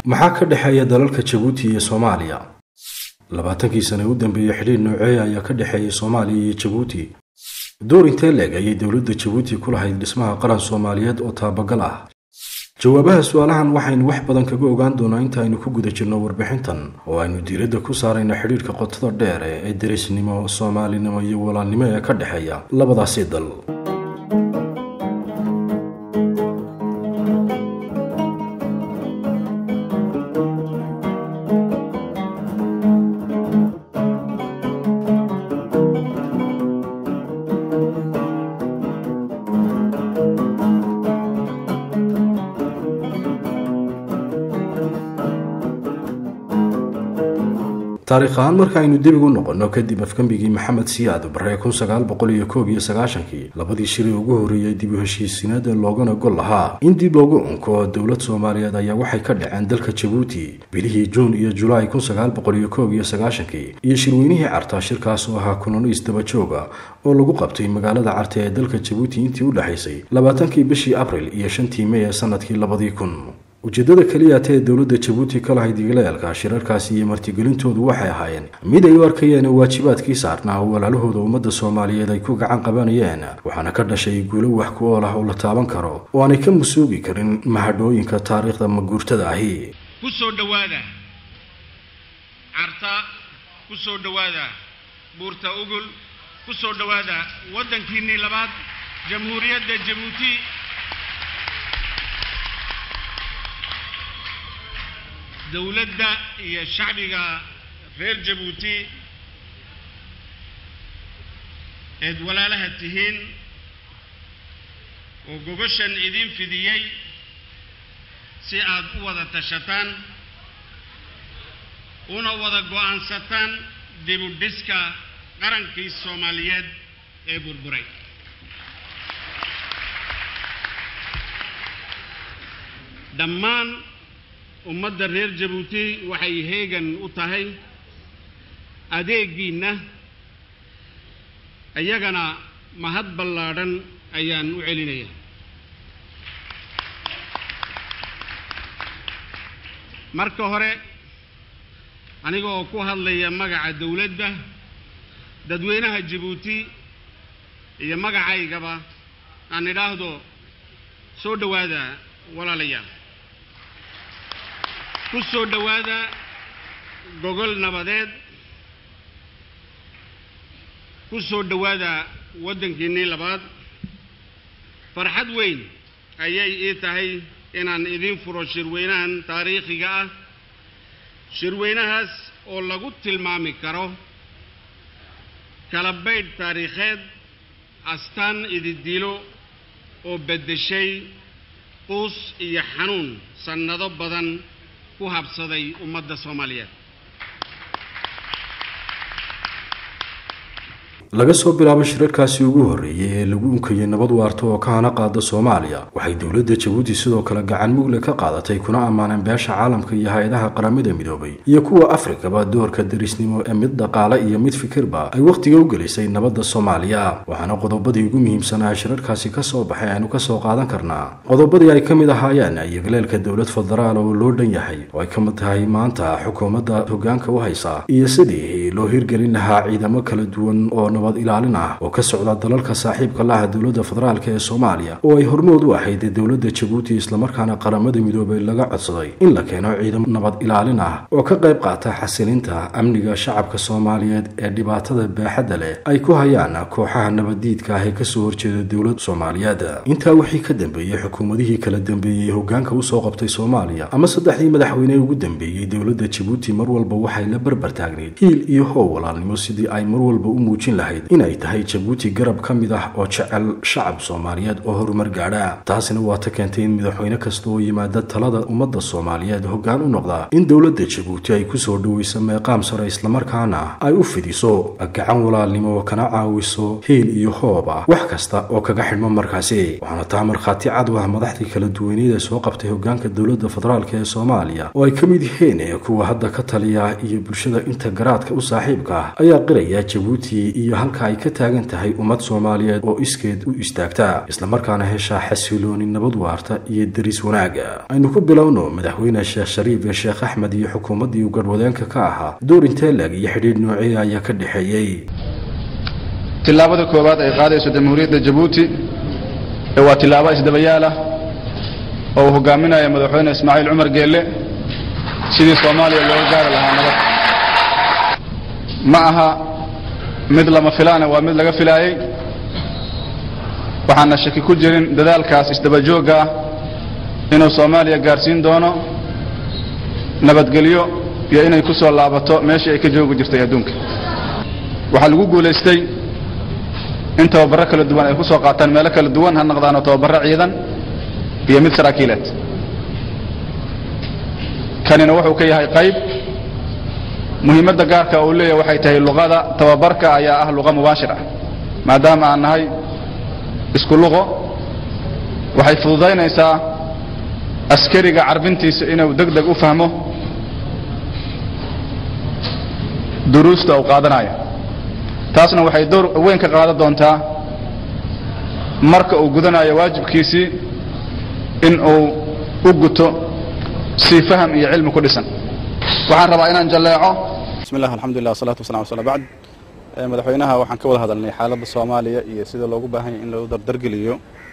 maxaa ka dhexeeya dalalka jabuuti iyo soomaaliya labaatankii sane u dambeeyey xidhiir nooceeya ayaa ka dhexeeyay soomaaliya iyo jabuuti door intee leeg ayay dowladda jabuuti ku lahayd dhismaha qaran soomaaliyeed oo taabagal ah jawaabaha su-aalahan waxaynu wax badan kaga ogaan doonaa inta aynu ku guda jirno warbixintan oo aynu diiradda ku saarayno xidhiirka qotada dheer ee derisnimo soomaalinimo iyo walaalnimo ee ka dhexeeya labadaasi dal taariikh ahaan marka aynu dib ugu noqonno kadib afgambigii maxamed siyaad barre kun sagaal boqol iyo koob iyo sagaashankii labadii shiri ugu horreeyey dib u heshiisiinada loogana gol lahaa in dib loogu unko dowlad soomaaliyeed ayaa waxay ka dhaceen dalka jabuuti bilihii juun iyo julaay kun sagaal boqol iyo koob iyo sagaashankii iyo shirweynihii carta shirkaas oo ahaa kulano isdaba jooga oo lagu qabtay magaalada carte ee dalka jabuuti intii u dhexaysay labaatankii bishii abril iyo shantii mey ee sanadkii labadii kun ujeeddada keliyaata ee dowladda jabuuti ka lahayd igaleelka shirarkaasi iyo martigelintoodu waxay ahaayeen mid ay u arkayeen waajibaadkii saarnaa oo walaalahooda ummadda soomaaliyeed ay ku gacan qabanayeen waxaana ka dhashay guulo wax ku ool ah oo la taaban karo oo aanay ka musuugi karin mahadhooyinka taariikhda maguurtada ahi ku soo dhowaada carta ku soo dhowaada buurta ugul ku soo dhowaada waddankiinnii labaad jamhuuriyadda jabuuti dowladda iyo shacbiga reer jabuuti eed walaalaha tihiin oo gogoshan idin fidiyey si aad u wada tashataan una wada go'aansataan dibu dhiska qarankii soomaaliyeed ee burburay dhammaan ummadda reer jabuuti waxay heegan u tahay adeegiinna iyagana mahad ballaadhan ayaan u celinayaa marka hore aniga oo ku hadlaya magaca dowladda dadweynaha jabuuti iyo magacaygaba aan idhaahdo soo dhowaada walaalayaal ku soo dhowaada gogol nabadeed ku soo dhowaada waddankiinnii labaad farxad weyn ayay ii tahay inaan idiin furo shirweynahan taariikhiga ah shirweynahaas oo lagu tilmaami karo kala baydh taariikheed astaan ididiilo oo beddeshay quus iyo xanuun sannado badan ku habsaday ummadda soomaaliyeed laga soo bilaabo shirarkaasi ugu horreeyey ee lagu unkayay nabad waarta oo ka hana qaada soomaaliya waxay dowladda jabuuti sidoo kale gacan mugle ka qaadatay kuna ammaaneen beesha caalamka iyo hay-adaha qaramada midoobay iyo kuwa afrikaba doorka derisnimo ee mid dhaqaale iyo mid fikirba ay wakhtiga u gelisay nabadda soomaaliya waxaana qodobadii ugu muhiimsanaa shirarkaasi ka soo baxay aynu ka soo qaadan karnaa qodobadii ay ka mid ahaayeen iyogaleelka dowlad federaal oo loo dhan yahay oo ay ka mid tahay maanta xukuumadda hoggaanka u haysa iyo sidii loo hirgelin lahaa ciidamo kala duwan oo nabad ilaalin ah oo ka socda dalalka saaxiibka la ah dowladda federaalk ee soomaaliya oo ay hormood u ahayd dowladda jabuuti islamarkaana qaramada midoobay laga codsaday in la keeno ciidamo nabad ilaalin ah oo ka qayb qaata xasilinta amniga shacabka soomaaliyeed ee dhibaatada baaxadda leh ay ku hayaan kooxaha nabaddiidka ah ee kasoo horjeeda dowladda soomaaliyeed intaa wixii ka dambeeyey xukuumadihii kala dambeeyey hoggaanka usoo qabtay soomaaliya ama saddexdii madaxweyne ugu dambeeyey dowladda jabuuti mar walba waxay la barbar taagneyd hiil iyo how walaalnimo sidii ay mar walba u muujin lahayd inay tahay jabuuti garab ka mid ah oo jecel shacab soomaaliyeed oo horumar gaadha taasina waa ta keentay in madaxweyne kasta oo yimaada talada ummadda soomaaliyeed hoggaan u noqda in dowladda jabuuti ay kusoo dhoweyso meeqaam sare islamarkaana ay u fidiso gacan walaalnimo kana caawiso hiil iyo hoob ah wax kasta oo kaga xidhmo markaasi waxaana taa markhaati cad u ah madaxdii kala duwaneed ee soo qabtay hoggaanka dowladda federaalk ee soomaaliya oo ay ka mid yihiin kuwa hadda ka taliya iyo bulshada inta garaadka u saaxiibka ah ayaa qiraya jabuuti iyo halka ay ka taagan tahay ummad soomaaliyeed oo iskeed u istaagta islamarkaana heshaa xasilooni nabad waarta iyo deris wanaaga aynu ku bilowno madaxweyne sheekh shariif ee sheekh axmed iyo xukuumaddii uu garhwadeenka ka ahaa door inteelag iyo xidhiidh noociya ayaa ka dhexeeyey tillaabada koowaad ay qaadayso jamhuuriyadda jabuuti ee waa tillaabo isdabayaal ah oo uu hogaaminaya madaxweyne ismaaciil cumar geelle sidii soomaaliya looga gaari lahaa nabad ma aha mid lama filaana waa mid laga filaayey waxaana shaki ku jirin dadaalkaas isdabajoogga ah inuu soomaaliya gaarsiin doono nabadgelyo iyo inay ku soo laabato meeshii ay ka joogi jirtay adduunka waxaa lagu guulaystay in tababarro kala duwan ay ku soo qaataan meelo kala duwan ha noqdaano tababarro ciidan iyo mid saraakiileed kanina wuxuu ka yahay qayb muhiimadda gaarka uu leeyahay waxay tahay luqada tababarka ayaa ah luqa mubaashir ah maadaama aan nahay isku luqo waxay fududaynaysaa askariga carbintiisa inuu deg deg u fahmo duruusta uu qaadanayo taasna waxay door weyn ka qaadan doontaa marka uu gudanayo waajibkiisii in uu u guto si faham iyo cilmi ku dhisan waxaan rabaa inaan jalleeco bismi llah alxamdulilah wasalatu wasalam ala bacd madaxweynaha waxaan ka wada hadalnay xaaladda soomaaliya iyo sida loogu baahan yahy in lagu dardargeliyo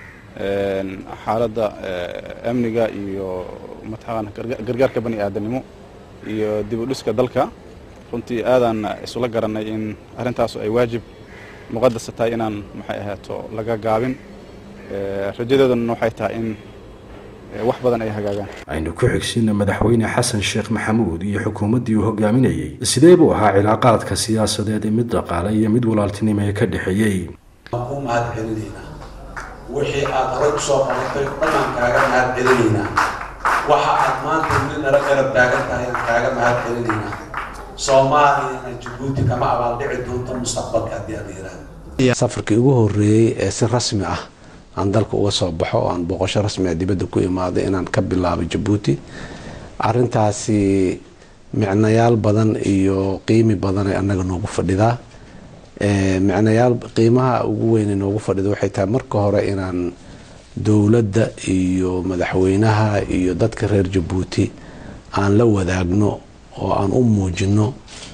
xaaladda amniga iyo mataqaana gargaarka bani aadamnimo iyo dib u dhiska dalka runtii aadaan isula garannay in arrintaasu ay waajib muqadasa tahay inaan maxay ahaato laga gaabin rajadeeduna waxay tahay in wax badan ay hagaagaan aynu ku xigsiina madaxweyne xasan sheekh maxamuud iyo xukuumaddii uu hogaaminayey sidee buu ahaa cilaaqaadka siyaasadeed ee mid dhaqaale iyo mid walaaltinimo ee ka dhexeeyey waan ku mahad celinaynaa wixii aad horay usoo qabatay dhanaan kaaga mahad celinaynaa waxa aad maanta weli nala garab taagan tahay aan kaaga mahad celinaynaa soomaaliyana jabuuti kama abaaldhici doonto mustaqbalka haddii aad yidhaahdo safarkii ugu horreeyey ee si rasmi ah aan dalka uga soo baxo oo aan booqasho rasmi ah dibadda ku imaaday inaan ka bilaabo jabuuti arintaasi micnayaal badan iyo qiimi badan ay annaga noogu fadhidaa micnayaal qiimaha ugu weyne noogu fadhida waxay tahay marka hore inaan dowladda iyo madaxweynaha iyo dadka reer jabuuti aan la wadaagno oo aan u muujino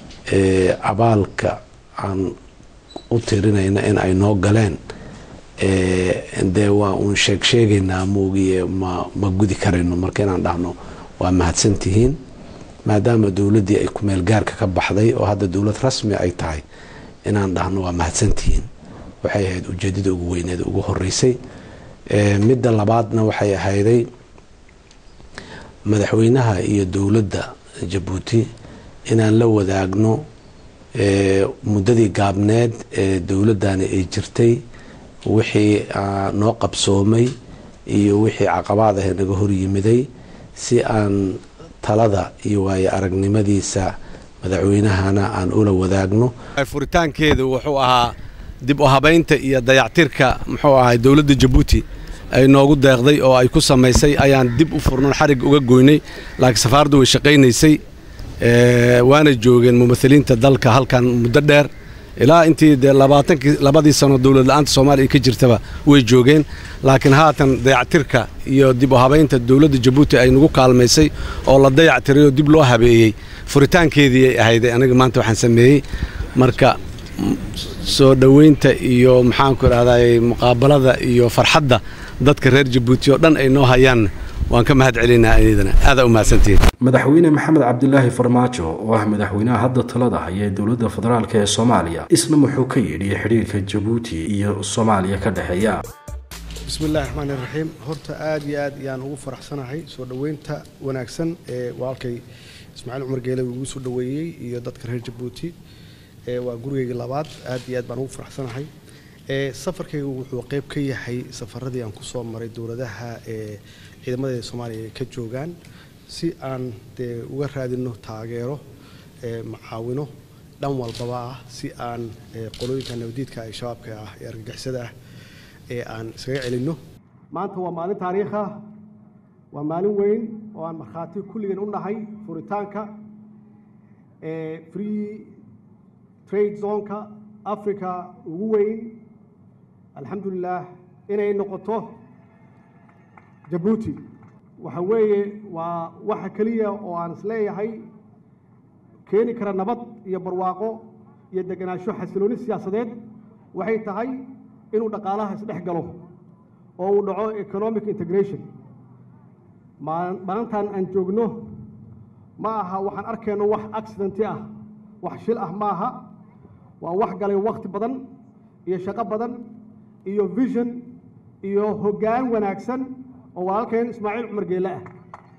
abaalka aan u tirinayna in ay noo galeen dee waa uun sheeg sheegaynaa moogiye ma ma gudi karayno marka inaan dhahno waa mahadsantihiin maadaama dowladdii ay kumeel gaarka ka baxday oo hadda dowlad rasmi ay tahay inaan dhahno waa mahadsantihiin waxay ahayd ujeedada ugu weyneed ugu horeysay midda labaadna waxay ahayday madaxweynaha iyo dowladda jabuuti inaan la wadaagno muddadii gaabneed ee dowladdani ay jirtay wixii noo qabsoomay iyo wixii caqabaad ah naga horyimiday si aan talada iyo waayo aragnimadiisa madaxweynahana aan ula wadaagno furitaankeedu wuxuu ahaa dib u habaynta iyo dayactirka muxuu ahay dowladda jabuuti ay noogu deeqday oo ay ku samaysay ayaan dib u furno xarig uga goynay laakiin safaaraddu way shaqaynaysay waana joogeen mumahiliinta dalka halkan muddo dheer ilaa intii dee labaatankii labadii sano dowlad la-aanta soomaaliya ka jirtaba way joogeen laakiin haatan dayactirka iyo dib u habaynta dowladda jabuuti ay nagu kaalmaysay oo la dayactiray oo dib loo habeeyey furitaankeedii ay ahayday aniga maanta waxaan sameeyey marka soo dhoweynta iyo maxaanku idhahday muqaabalada iyo farxadda dadka reer jabuuti oo dhan ay noo hayaan waan ka mahad celinaa iyadana aadaa u mahadsantihiin madaxweyne maxamed cabdilaahi farmaajo oo ah madaxweynaha hadda talada haya ee dowladda federaalk ee soomaaliya isna wuxuu ka yidhi xidhiirka jabuuti iyo soomaaliya ka dhexeeya bismillahi raxmaani raxiim horta aad iyo aad ayaan ugu faraxsanahay soo dhoweynta wanaagsan ee walaalkay ismaaciil cumar geele uu igu soo dhoweeyey iyo dadka reer jabuuti waa gurigeygii labaad aad iyo aad baan ugu faraxsanahay safarkaygu wuxuu qayb ka yahay safaradii aan kusoo maray dowladaha ee ciidamada soomaaliya ay ka joogaan si aan dee uga raadino taageero macaawino dhan walbaba ah si aan qolooyinka nabadiidka ay shabaabka ah ee argagixisada ah ee aan iskaga celinno maanta waa maalin taariikh ah waa maalin weyn oo aan markhaati kulligan u nahay furitaanka free trade zoneka africa ugu weyn alxamdulilah inay noqoto jabuuti waxa weeye waa waxa keliya oo aan isleeyahay keeni kara nabad iyo barwaaqo iyo degenaansho xasilooni siyaasadeed waxay tahay inuu dhaqaalaha isdhex galo oo uu dhaco economic integration maalintan aan joogno ma aha waxaan arkayno wax accidenti ah wax shil ah ma aha waa wax galay wakti badan iyo shaqo badan iyo vision iyo hoggaan wanaagsan oo walaalkeen ismaaciil cumar geelle ah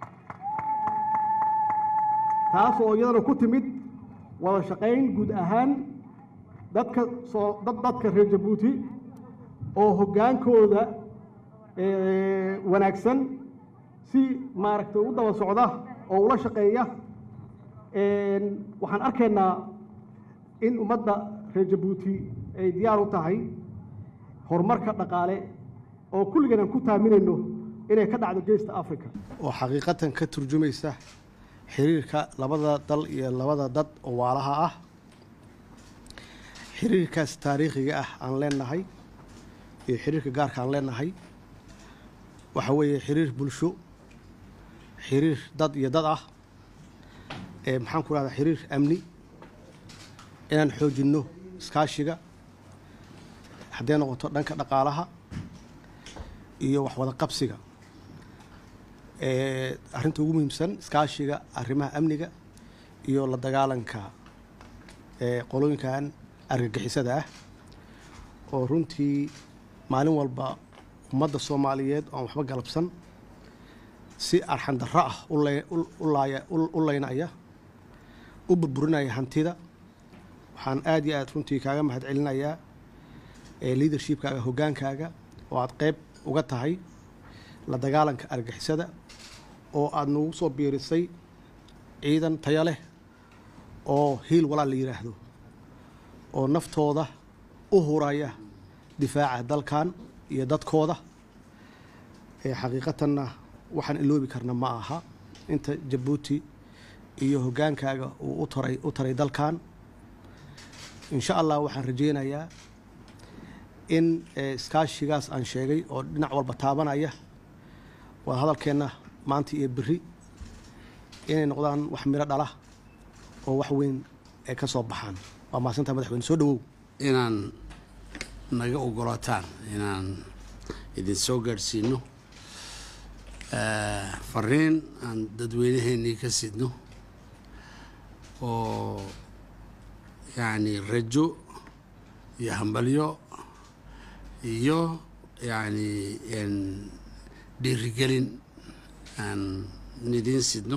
taas oo iyadana ku timid wada shaqayn guud ahaan dadka soo dad dadka reer jabuuti oo hoggaankooda wanaagsan si maaragtay u daba socda oo ula shaqeeya waxaan arkaynaa in ummadda reer jabuuti ay diyaar u tahay horumarka dhaqaale oo kulligan aan ku taaminayno inay ka dhacdo geesta africa oo xaqiiqatan ka turjumaysa xiriirka labada dal iyo labada dad oo waalaha ah xiriirkaas taariikhiga ah aan leenahay iyo xiriirka gaarka aan leenahay waxa weeye xiriir bulsho xiriir dad iyo dad ah ee maxaan ku rahdaa xiriir amni inaan xoojinno iskaashiga hadday noqoto dhanka dhaqaalaha iyo wax wada qabsiga arrinta ugu muhiimsan iskaashiga arrimaha amniga iyo la dagaalanka qolooyinkan argagixisada ah oo runtii maalin walba ummadda soomaaliyeed oan waxba galabsan si arxandarro ah u laynaya u burburinaya hantida waxaan aad iyo aad runtii kaaga mahad celinayaa leadershipkaaga hoggaankaaga oo aad qeyb uga tahay la dagaalanka argixisada oo aada nagu soo biirisay ciidan taya leh oo hiil walaal la yidhaahdo oo naftooda u huraya difaaca dalkan iyo dadkooda xaqiiqatanna waxaan iloobi karna ma aha inta jabuuti iyo hoggaankaaga uu utaray u taray dalkan insha allah waxaan rajaynayaa in iskaashigaas aan sheegay oo dhinac walba taabanaya waa hadalkeenna maanta iyo beri inay noqdaan wax miro dhala oo wax weyn ay ka soo baxaan waa mahadsantaa madaxweyne soo dhawow inaan naga ogolaataan inaan idin soo gaadhsiino fariin aan dadweynaheennii ka sidno oo yacni rajo iyo hambalyo iyo yacni dhiirigelin aan idiin sidno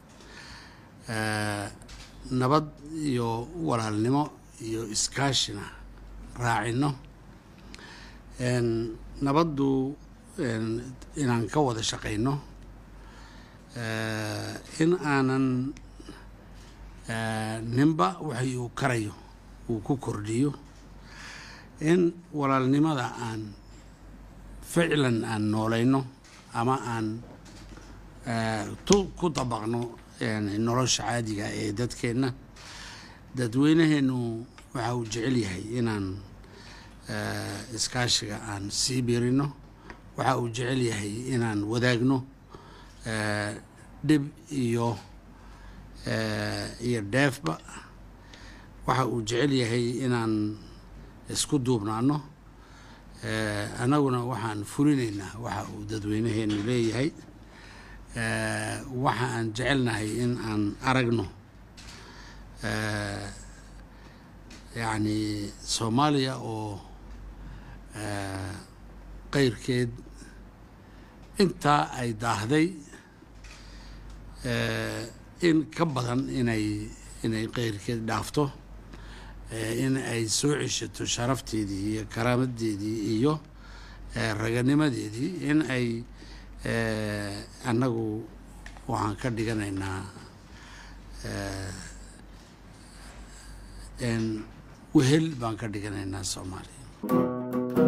nabad iyo walaalnimo iyo iskaashina raacino nabaddu inaan ka wada shaqayno in aanan ninba waxay uu karayo uu ku kordhiyo in walaalnimada aan ficlan aan noolayno ama aan ku dabaqno nolosha caadiga ee dadkeenna dadweynaheennu waxa uu jecel yahay inaan iskaashiga aan sii biirino waxa uu jecel yahay inaan wadaagno dhib iyo iyo dheefba waxa uu jecel yahay inaan isku duubnaano annaguna waxaan fulinaynaa waxa uu dadweynaheenu leeyahay waxa aan jecelnahay in aan aragno yacni soomaaliya oo qeyrkeed intaa ay daahday in ka badan inay inay qeyrkeed dhaafto in ay soo ceshato sharafteedii iyo karaamadeedii iyo raganimadeedii in ay annagu waxaan ka dhiganaynaa wehel baan ka dhiganaynaa soomaaliya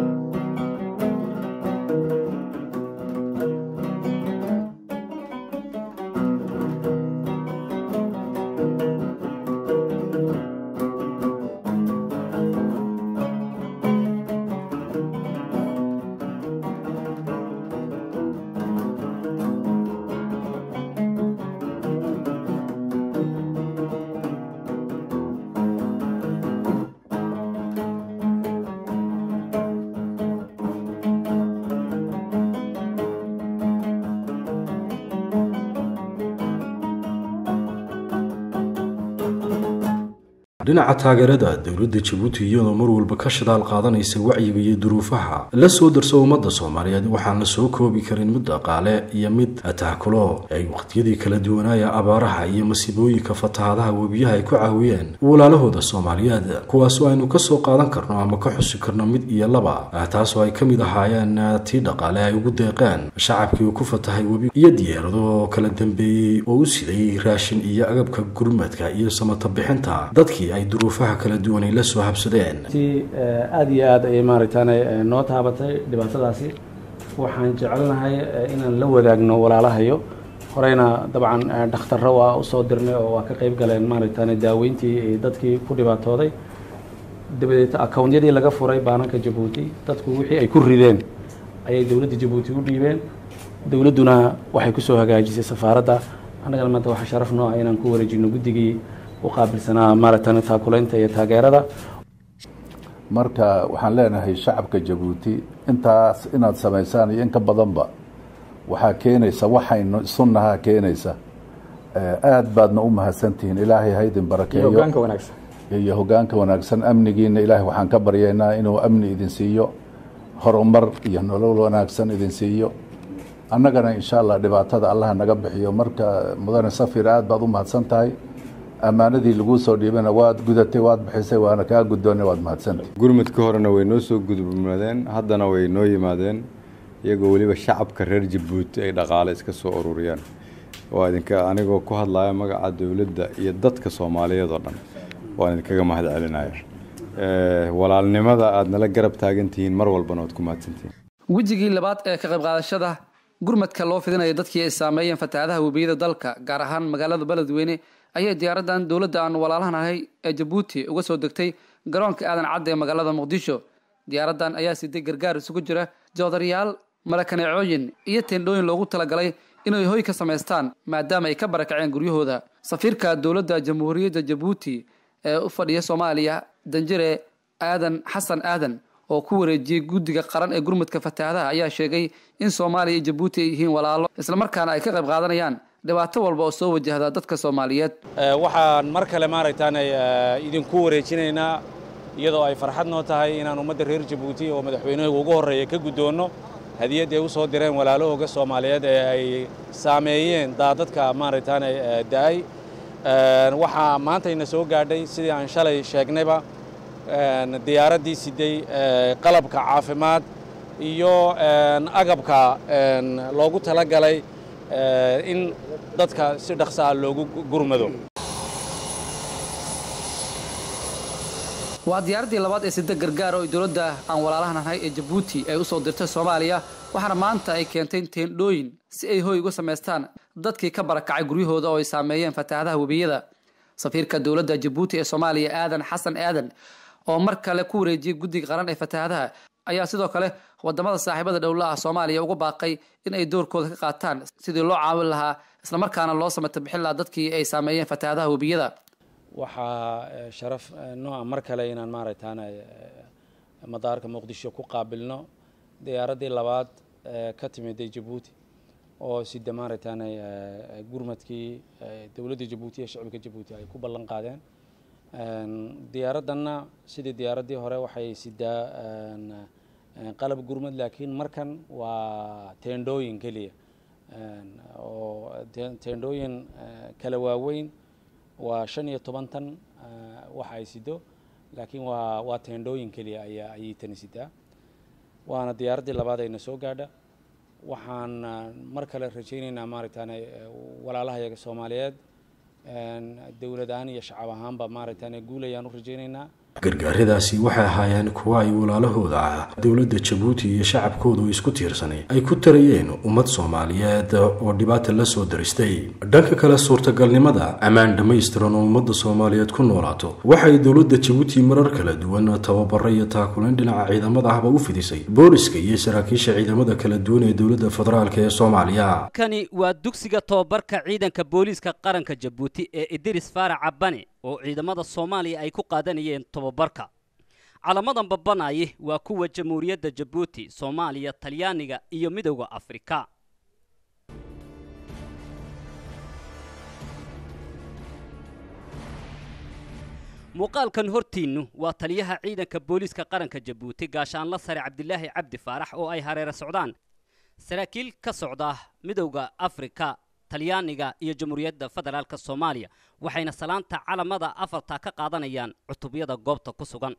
dhinaca taageerada dowladda jabuuti iyadoo mar walba ka shidaal qaadanaysa wacyiga iyo duruufaha la soo darso ummadda soomaaliyeed waxaan la soo koobi karin mid dhaqaale iyo mid tahkulo ay waqtiyadii kala duwanaaya abaaraha iyo masiibooyinka fatahaadaha webiyaha ay ku caawiyeen walaalahooda soomaaliyeed kuwaasoo aynu kasoo qaadan karno ama ka xusi karno mid iyo laba taasoo ay ka mid ahaayeen tii dhaqaale ay ugu deeqeen shacabkii uu ku fatahay webi iyo diyaarado kala dambeeyey oo u siday raashin iyo agabka gurmadka iyo samata bixinta dadkii ay duruufaha kala duwan ay la soo habsadeen aada iyo aad ayay maaragtaane noo taabatay dhibaatadaasi waxaan jecelnahay inaan la wadaagno walaalahayo horeyna dabcan dhakhtarro waa usoo dirnay oo waa ka qayb galeen maaragtaane daaweyntii dadkii ku dhibaatooday dabadeed akawnyadii laga furay baananka jabuuti dadku wixii ay ku rideen ayay dowladda jabuuti u dhiibeen dowladduna waxay kusoo hagaajisay safaaradda annagana maanta waxaa sharaf noo ah inaan ku wareejino guddigii u qaabilsanaa maaragtan taakulaynta iyo taageerada marka waxaan leenahay shacabka jabuuti intaas inaad samaysaan iyo in ka badanba waxaa keenaysa waxaynu sunnahaa keenaysa aad baadna u mahadsantihiin ilaahay haydin barakeeyo iyo hogaanka wanaagsan amnigiina ilaahay waxaan ka baryaynaa inuu amni idin siiyo horumar iyo nolol wanaagsan idin siiyo annagana insha allah dhibaatada allah naga bixiyo marka mudane safir aad baad u mahadsan tahay ammaanadii laguu soo dhiibana waad gudatay waad bixisay waana kaa guddoonay waad mahadsantay gurmudka horena way noo soo gudubmadeen haddana way noo yimaadeen iyagoo weliba shacabka reer jabuuti ay dhaqaale iska soo ururiyaan waa idinka anigoo ku hadlaya magaca dowladda iyo dadka soomaaliyeed oo dhan waan idinkaga mahad celinaya walaalnimada aad nala garab taagan tihiin mar walbana waad ku mahadsantihiin wejigii labaad ee ka qayb qaadashada gurmadka loo fidinaya dadkii ay saameeyeen fatahaadaha webiyada dalka gaar ahaan magaalada beledweyne ayay diyaaradan dowladda aan walaalahan ahay ee jabuuti uga soo degtay garoonka aadan cadda ee magaalada muqdisho diyaaradan ayaa siday gargaar isugu jira joodariyaal marakaneecooyin iyo teendhooyin loogu talagalay inay hoy ka samaystaan maadaama ay ka barakaceen guryahooda safiirka dowladda jamhuuriyadda jabuuti ee u fadhiya soomaaliya danjire aadan xasan aadan oo ku wareejiyey guddiga qaran ee gurmudka fatahaadaha ayaa sheegay in soomaaliya iyo jabuuti ay yihiin walaalo islamarkaana ay ka qayb qaadanayaan dhibaato walba oo soo wajahda dadka soomaaliyeed waxaan mar kale maaragtaan idinku wareejinaynaa iyadoo ay farxad noo tahay inaan ummadda reer jabuuti oo madaxweynuhu ugu horreeya ka guddoonno hadiyad ay u soo direen walaalahooga soomaaliyeed ee ay saameeyeen daadadka maaragtaan da'ay waxaa maantayna soo gaadhay sidii aan shalay sheegnayba diyaaraddii siday qalabka caafimaad iyo agabka loogu talagalay in dadka si dhaqsa ah loogu gurmado waa diyaaraddii labaad ee sida gargaar oo ay dowladda aan walaalahan ahay ee jabuuti ay u soo dirtay soomaaliya waxaana maanta ay keentay teendhooyin si ay hoy uga samaystaan dadkii ka barakacay guryahooda oo ay saameeyeen fatahaadaha webiyada safiirka dowladda jabuuti ee soomaaliya aadan xasan aadan oo mar kale ku wareejiyey guddiga qaran ee fatahaadaha ayaa sidoo kale wadamada saaxiibada dhowla ah soomaaliya uga baaqay in ay doorkooda ka qaataan sidii loo caawin lahaa islamarkaana loo samata bixin lahaa dadkii ay saameeyeen fatahaadaha webiyada waxaa sharaf nooca mar kale inaan maaragtaan madaarka muqdisho ku qaabilno diyaaraddii labaad ka timiday jabuuti oo sida maaragtaan gurmadkii dowladda jabuuti iyo shacabka jabuuti ay ku ballan qaadeen diyaaraddanna sidii diyaaraddii hore waxay sidaa qalab gurmad laakiin markan waa teendhooyin keliya oo teendhooyin kala waaweyn waa shan iyo toban tan waxa ay sido laakiin waa waa teendhooyin keliya ayaa ayay tani sidaa waana diyaaraddii labaad ayna soo gaadha waxaan mar kale rajaynaynaa maaragtaan walaalahayaga soomaaliyeed dowlad ahaan iyo shacab ahaanba maaragtaan guul ayaan u rajaynaynaa gargaaradaasi waxay ahaayeen kuwa ay walaalahooda ah dowladda jabuuti iyo shacabkoodu isku tiirsanay ay ku tarayeen ummad soomaaliyeed oo dhibaata la soo daristay dhanka kale suurtagalnimada ammaan dhammaystiran oo ummadda soomaaliyeed ku noolaato waxay dowladda jabuuti marar kala duwan tababaro iyo taakulayn dhinaca ciidamada ahba u fidisay booliska iyo saraakiisha ciidamada kala duwan ee dowladda federaalk ee soomaaliya kani waa dugsiga tobabarka ciidanka booliiska qaranka jabuuti ee idiris faarac cabane oo ciidamada soomaaliya ay ku qaadanayeen tobabarka calamadan babanaye waa kuwa jamhuuriyadda jabuuti soomaaliya talyaaniga iyo midowda afrika muuqaalkan hortiinnu waa taliyaha ciidanka booliiska qaranka jabuuti gaashaanla sare cabdilaahi cabdi faarax oo ay hareero socdaan saraakiil ka socda midowda afrika talyaaniga iyo jamhuuriyadda federaalk soomaaliya waxayna salaanta calamada afarta ka qaadanayaan cutubyada goobta ku sugan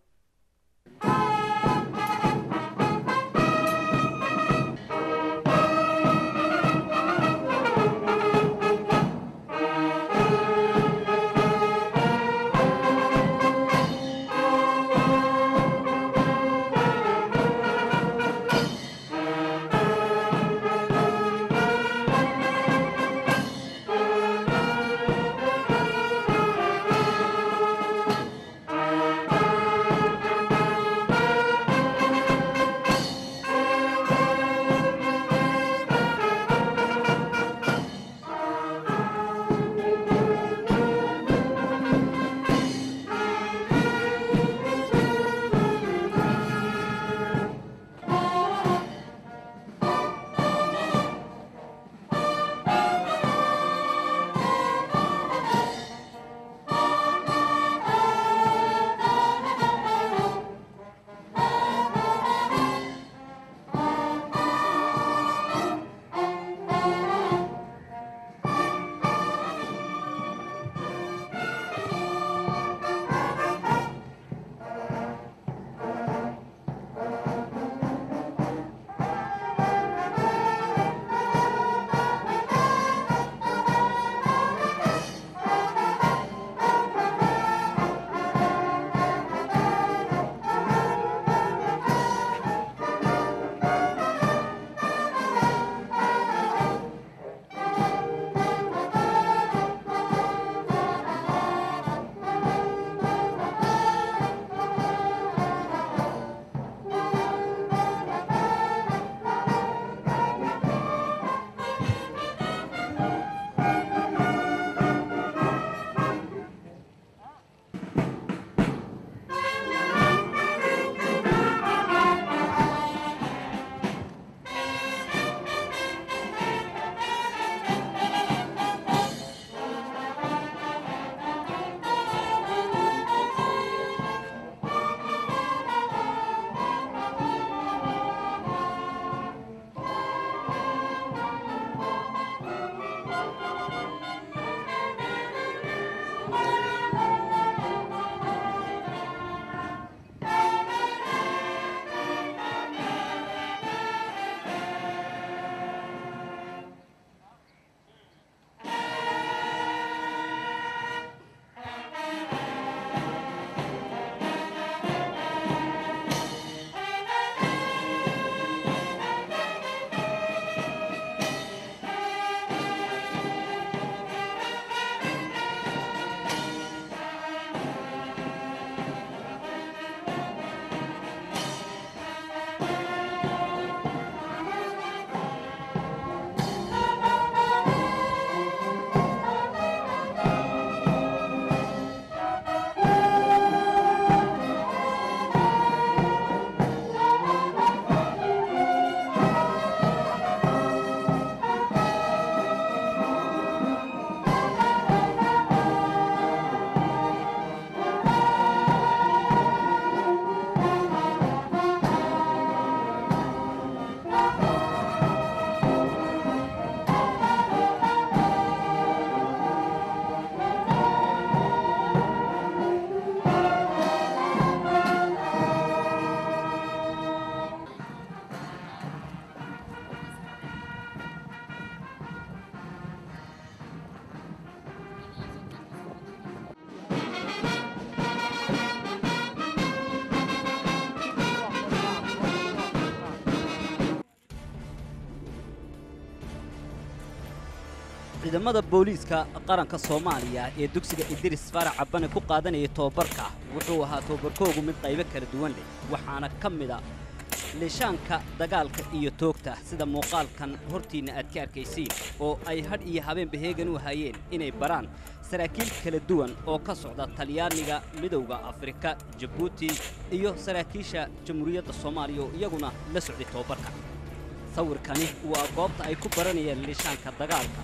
ciidamada booliiska qaranka soomaaliya ee dugsiga idris farac cabane ku qaadanayay tobabarka wuxuu ahaa tobabarkoogu mid qaybo kala duwan leh waxaana ka mida leeshaanka dagaalka iyo toogta sida muuqaalkan hortiinna aad ka arkaysiin oo ay hadh iyo habeenba heegan u hayeen inay baraan saraakiil kala duwan oo ka socda talyaaniga midowda afrika jabuuti iyo saraakiisha jamhuuriyadda soomaaliya oo iyaguna la socday tobabarka sawirkani waa goobta ay ku baranayeen leeshaanka dagaalka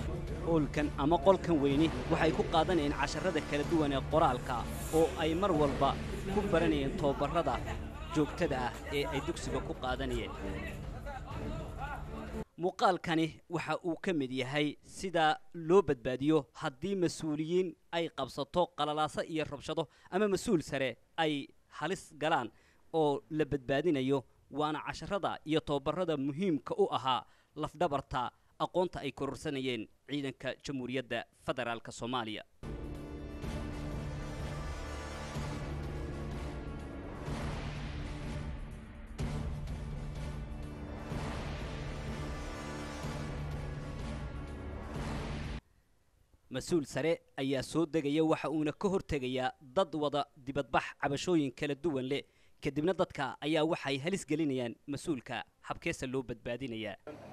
hoolkan ama qolkan weyni waxay ku qaadanayeen casharrada kala duwan ee qoraalka oo ay mar walba ku baranayeen tobabarrada joogtada ah ee ay dugsiga ku qaadanayeen muuqaalkani waxa uu ka mid yahay sida loo badbaadiyo haddii mas-uuliyiin ay qabsato qalalaaso iyo rabshado ama mas-uul sare ay halis galaan oo la badbaadinayo waana casharada iyo tobabarada muhiimka u ahaa lafdhabarta aqoonta ay kororsanayeen ciidanka jamhuuriyadda federaalk soomaaliya mas-uul sare ayaa soo degaya waxa uuna ka hortegayaa dad wada dibadbax cabashooyin kala duwan leh kadibna dadka ayaa waxay halis gelinayaan mas-uulka habkeesa loo badbaadinayaa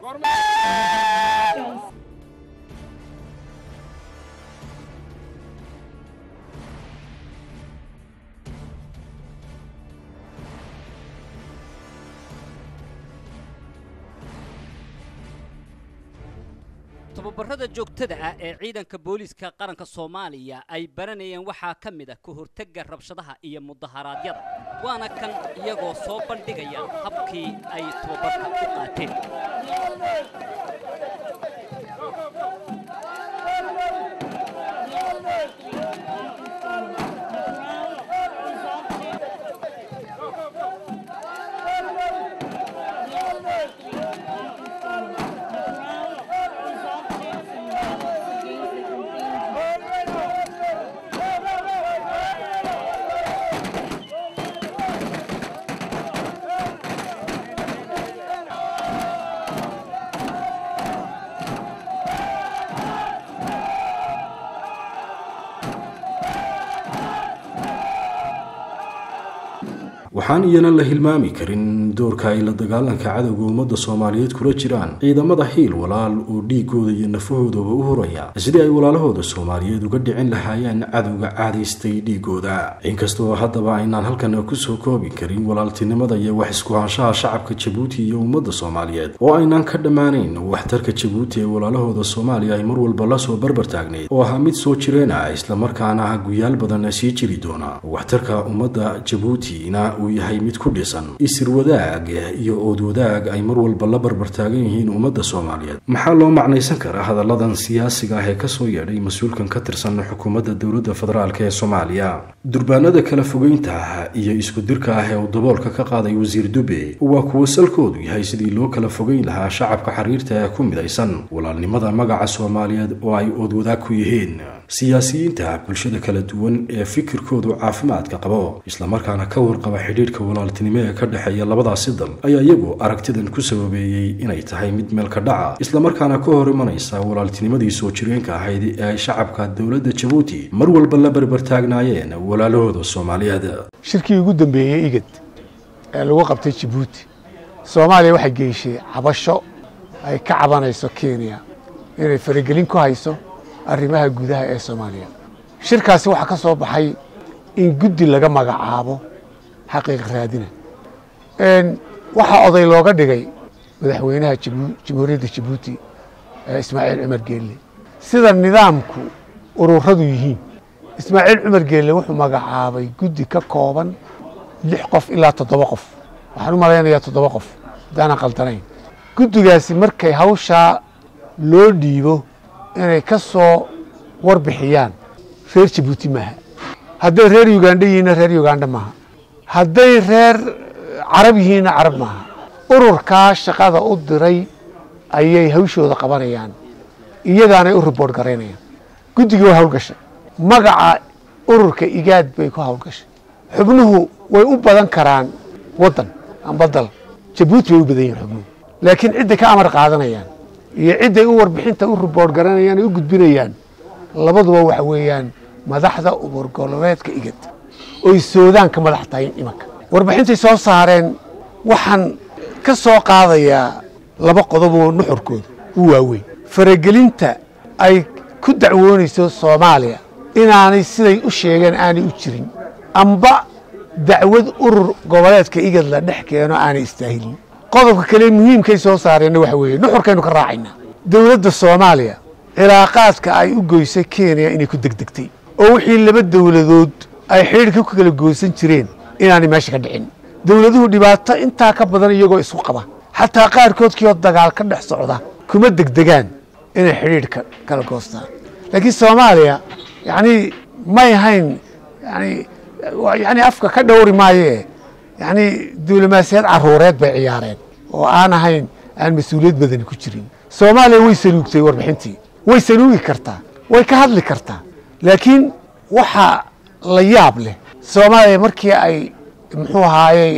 tobabarada joogtada ah ee ciidanka booliiska qaranka soomaaliya ay baranayeen waxaa ka mid ah ka hortagga rabshadaha iyo mudaharaadyada waana kan iyagoo soo bandhigaya habkii ay tobabarka u qaateen waxaan iyana la hilmaami karin doorka ay la dagaalanka cadowga ummadda soomaaliyeed kula jiraan ciidamada hiil walaal oo dhiigooda iyo nafahoodaba u huraya sidii ay walaalahooda soomaaliyeed uga dhicin lahaayeen cadowga caadaystay dhiigooda inkastoo haddaba aynaan halkan kusoo koobi karin walaaltinimada iyo wax isku-haanshaha shacabka jabuuti iyo ummadda soomaaliyeed oo aynaan ka dhammaanayn waxtarka jabuuti ee walaalahooda soomaaliya ay mar walba lasoo barbar taagnayd oo ahaa mid soo jireena islamarkaana guyaal badan sii jiri doona waxtarka ummadda jabuutina uu yahay mid ku dhisan isir wadaag iyo ood wadaag ay mar walba la barbar taagan yihiin ummadda soomaaliyeed maxaa loo macnaysan karaa hadalladan siyaasiga ah ee kasoo yeedhay mas-uulkan ka tirsan xukuumadda dowladda federaalk ee soomaaliya durbaanada kala fogeynta ah iyo isku dirka ah ee uu daboolka ka qaaday wasiir dube waa kuwo salkoodu yahay sidii loo kala fogeyn lahaa shacabka xiriirta ee ku midaysan walaalnimada magaca soomaaliyeed oo ay ood wadaag ku yihiin siyaasiyiinta bulshada kala duwan ee fikirkoodu caafimaadka qabo islamarkaana ka warqaba xidhiidhka walaaltinimo ee ka dhexeeya labadaasi dal ayaa iyagu aragtidan ku sababeeyey inay tahay mid meelka dhaca islamarkaana ka hor imanaysa walaaltinimadii soo jireenka ahayd ee ay shacabka dowladda jabuuti mar walba la barbartaagnaayeen walaalahooda soomaaliyeed shirkii ugu dambeeyey igad ee lagu qabtay jabuuti soomaaliya waxay geyshay cabasho ay ka cabanayso kenya inay faragelin ku hayso arrimaha gudaha ee soomaaliya shirkaasi waxaa ka soo baxay in guddi laga magacaabo xaqiiq raadina waxaa oday looga dhigay madaxweynaha jamhuuriyadda jabuuti ismaaciil cumar geelle sida nidaamku ururadu yihiin ismaaciil cumar geelle wuxuu magacaabay guddi ka kooban lix qof ilaa toddoba qof waxaan u malaynayaa toddoba qof haddaanan qaldanayn guddigaasi markay hawshaa loo dhiibo inay ka soo warbixiyaan reer jabuuti maaha hadday reer ugandha yihiinna reer ugandha maaha hadday reer carab yihiinna carab maaha ururkaa shaqada u diray ayay hawshooda qabanayaan iyagaanay u riboort garaynayaan guddigii way hawlgashay magaca ururka igaad bay ku hawlgashay xubnuhu way u badan karaan waddan amba dal jabuuti bay u badan yihin xubnuhu laakiin cidday ka amar qaadanayaan iyo cidday u warbixinta u riboort garanayaan u gudbinayaan labaduba waxa weeyaan madaxda ubur goboleedka igad oy soodaan ka madax tahay imanka warbixintay soo saareen waxaan ka soo qaadayaa laba qodoboo nuxurkooda u waaweyn faragelinta ay ku dacwoonayso soomaaliya inaanay siday u sheegeen aanay u jirin amba dacwad urur goboleedka igad la dhex keeno aanay istaahilin qodobka kale muhiimkay soo saareenna waxa weeye nuxurkaynu ka raacaynaa dowladda soomaaliya cilaaqaadka ay u goysay kenya inay ku degdegtay oo wixii laba dowladood ay xidhiirka ku kala goosan jireen inaanay meesha ka dhicin dowladuhu dhibaato intaa ka badan iyagoo isku qaba xataa qaarkood kioo dagaal ka dhex socda kuma degdegaan inay xidhiidhka kala goostaan laakiin soomaaliya yacni may hayn yani yani afka ka dhowri maayee yacni diblomaasiyad caruureed bay ciyaareen oo aan ahayn aan mas-uuliyad badani ku jirin soomaaliya way saluugtay warbixintii way saluugi kartaa way ka hadli kartaa laakiin waxaa la yaab leh soomaaliya markii ay muxuu ahaayey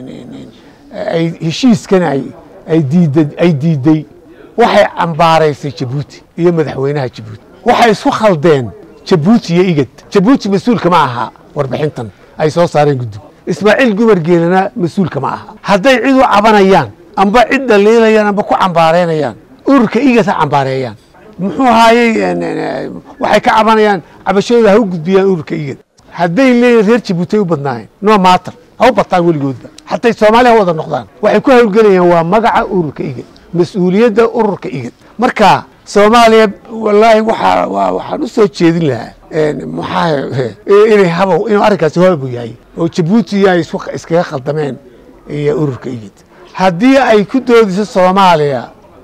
ay heshiiskan ay ay diida ay diiday waxay cambaaraysay jabuuti iyo madaxweynaha jabuuti waxay isku khaldeen jabuuti iyo igad jabuuti mas-uulka ma aha warbixintan ay soo saareen guddigu ismaaciil gumar geelana mas-uulka ma aha hadday cid u cabanayaan amba cid dhaliilayaan amba ku cambaareynayaan ururka igad ha cambaareeyaan muxuu ahaayey waxay ka cabanayaan cabashadooda ha u gudbiyaan ururka igad hadday leeyihin reer jabuuti ay u badnaayeen no matter ha u bataan weligoodba xatay soomaaliya ha wada noqdaan waxay ku hawlgelayaan waa magaca ururka igad mas-uuliyadda ururka igad marka soomaaliya wallaahi waxaa waa waxaan u soo jeedin lahaa maxaa inay habow inuu arrinkaasi habu yahay oo jabuuti ay isku iskaga khaldameen iyo ururka igad haddii ay ku doodiso soomaaliya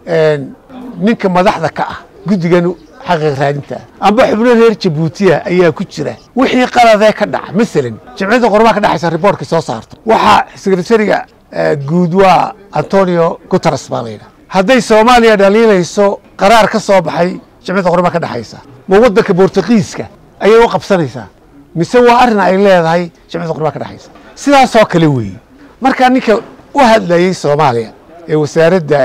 ninka madaxda ka ah guddigan xaqiiq raadinta amba xubno reer jabuutiya ayaa ku jira wixii qaladee ka dhaca masalan jimciyadda qormaha ka dhexaysa riboortkii soo saarto waxaa sekretariga guud waa antonio guteres baa layidhaha hadday soomaaliya dhaliilayso qaraar ka soo baxay jimciyadda qormaha ka dhexaysa ma waddanka bortugiiska ayay u qabsanaysaa mise waa arrin ay leedahay jimciyadda qormaha ka dhexaysa sidaasoo kale weeye marka ninka u hadlayey soomaaliya ee wasaaradda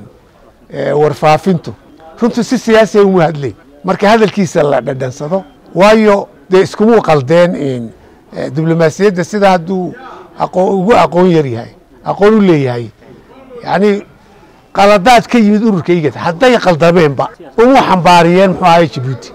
warfaafintu runtu si siyaasiya uma hadlay marka hadalkiisa la dhadhansado waayo dee iskumuu qaldeen diblomaasiyadda sida hadduu ugu aqoon yar yahay aqoon u leeyahay yacni qaladaad ka yimid ururka igad hadday qaldameenba umu xambaariyeen muxuu ahay jabuuti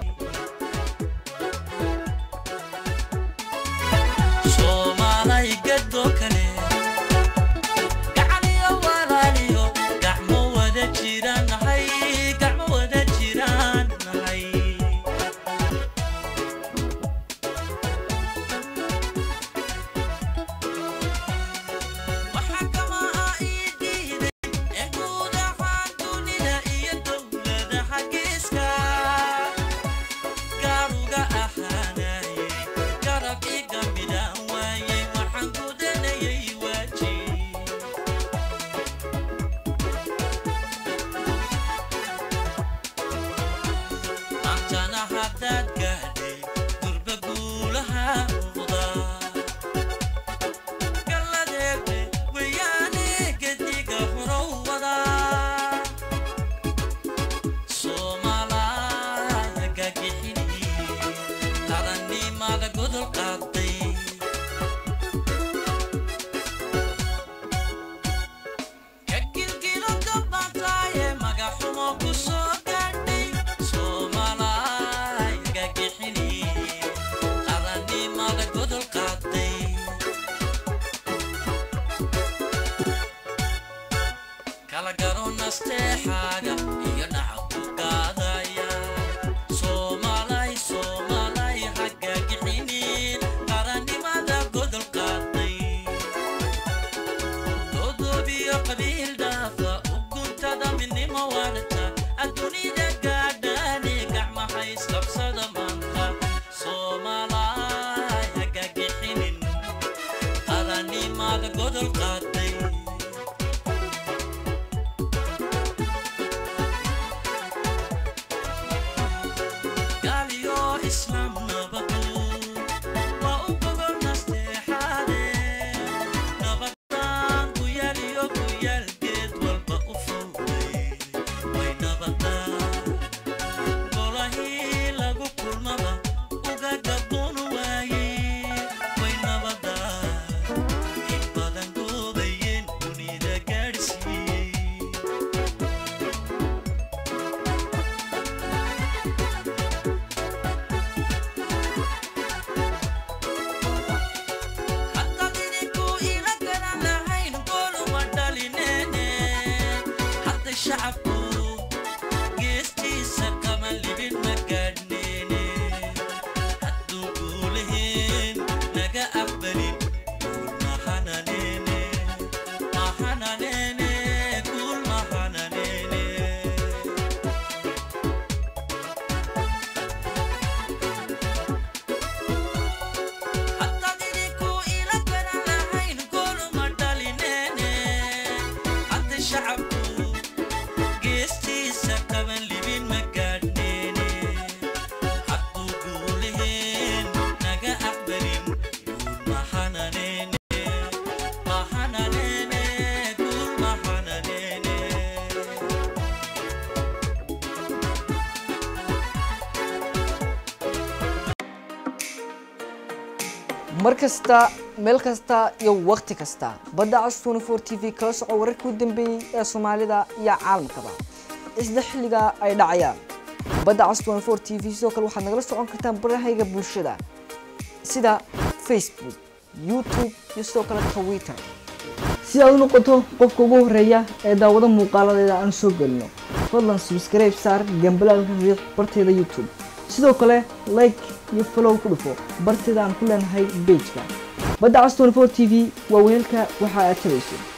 Way nabada in badan guud mar kasta meel kasta iyo wakhti kasta badda cas 24 t v kala soco wararkii u dambeeyey ee soomaalida iyo caalamkaba isla xilliga ay dhacayaan badda cas 24 t v sidoo kale waxaad nagala socon kartaan barahayga bulshada sida facebook youtube iyo sidoo kale twitter si aad u noqoto qofka ugu horeeya ee daawado muuqaaladeeda aan soo gelino fadlan subscribe saar gambalaalka riiq barteeda youtube sidoo kale like iyo follow ku dhufo barteeda aan ku leenahay pageka badda cas 24 t v waa weelka waxa aad tabayso